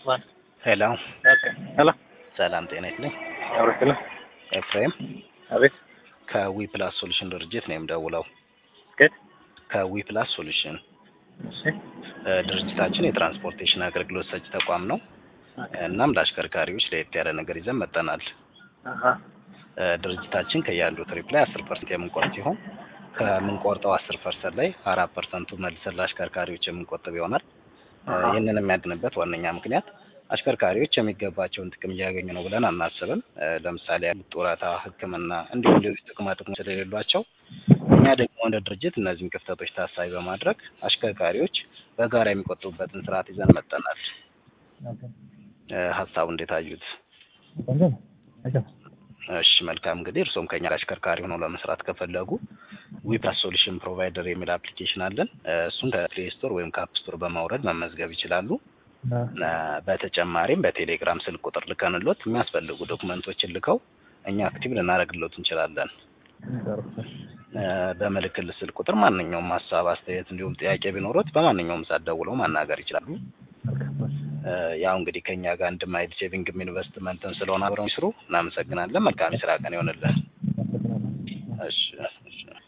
ዋን ሄሎ ኦኬ ሄሎ ሰላም ጤና ይስጥልኝ። አውርክለ ኤፍሬም አቤት ከዊ ፕላስ ሶሉሽን ድርጅት ነው የምደውለው። ከየት? ከዊ ፕላስ ሶሉሽን እሺ እ፣ ድርጅታችን የትራንስፖርቴሽን አገልግሎት ሰጪ ተቋም ነው። እናም ለአሽከርካሪዎች ለየት ያለ ነገር ይዘን መጠናል። አሃ እ፣ ድርጅታችን ከያሉ ትሪፕ ላይ አስር ፐርሰንት የምንቆርጥ ሲሆን ከምንቆርጠው አስር ፐርሰንት ላይ አራት ፐርሰንቱ መልሰን ለአሽከርካሪዎች የምንቆጥብ ይሆናል። እ፣ አሃ። ይህንን የሚያድንበት ዋነኛ ምክንያት አሽከርካሪዎች የሚገባቸውን ጥቅም እያገኙ ነው ብለን አናስብም። እ፣ ለምሳሌ ያሉት ጡረታ፣ ሕክምና እንዲሁም ሌሎች ጥቅማ ጥቅሞች ስለሌሏቸው እኛ ደግሞ እንደ ድርጅት እነዚህን ክፍተቶች ታሳቢ በማድረግ አሽከርካሪዎች በጋራ የሚቆጥቡበትን ስርዓት ይዘን መጠናል። ኦኬ እ፣ ሀሳቡ እንዴት አዩት? ቆንጆ ነው አይቻ እሺ መልካም እንግዲህ እርስዎም ከኛ ጋር አሽከርካሪ ሆነው ለመስራት ከፈለጉ ዊፕላስ ሶሉሽን ፕሮቫይደር የሚል አፕሊኬሽን አለን። እ፣ እሱን ከፕሌይ ስቶር ወይም ከአፕ ስቶር በማውረድ መመዝገብ ይችላሉ። እ፣ በተጨማሪም በቴሌግራም ስልክ ቁጥር ልከንሎት የሚያስፈልጉ ዶክመንቶችን ልከው እኛ አክቲቭ ልናደርግሎት እንችላለን። እ፣ በምልክል ስልክ ቁጥር ማንኛውም ሀሳብ፣ አስተያየት እንዲሁም ጥያቄ ቢኖሩት በማንኛውም ሰዓት ደውለው ማናገር ይችላሉ። እ፣ ያው እንግዲህ ከኛ ጋር አንድ ማይድ ሴቪንግም ኢንቨስትመንትን ስለሆነ አብረው ይስሩ። እናመሰግናለን። መልካም የስራ ቀን ይሆንልን። እሺ እሺ